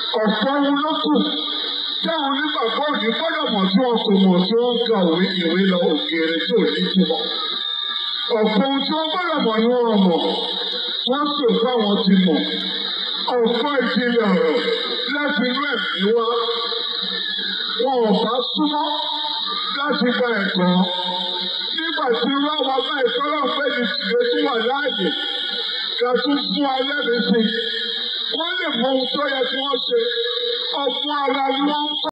ọ̀pọ̀ ohun ló kù táwọn onígbàgbọ́ òní gbọ́dọ̀ mọ̀ tí wọn kò mọ̀ tí wọ́n ń ka òwe ìwé lọ òkèèrè tí ò ní túmọ̀. ọ̀pọ̀ ohun tí wọ́n gbọ́dọ̀ mọ̀ ni wọ́n mọ̀ wọ́n sì fáwọn ti mọ̀. ọ̀pọ̀ ìdílé ọ̀rọ̀ láti inú ẹ̀mí wá. wọn ò bá súnmọ́ láti gba ẹ̀kọ́. nígbà tí wọ́n wá bá ìtọ́lọ́ pé ní tìlẹ̀ tó wà láàyè ká tún fún alẹ́ mi sí. wọ́n lè mọ ohun tó yẹ kí wọ́n ṣe. ọ̀fun ara ni wọ́n ń kọ́.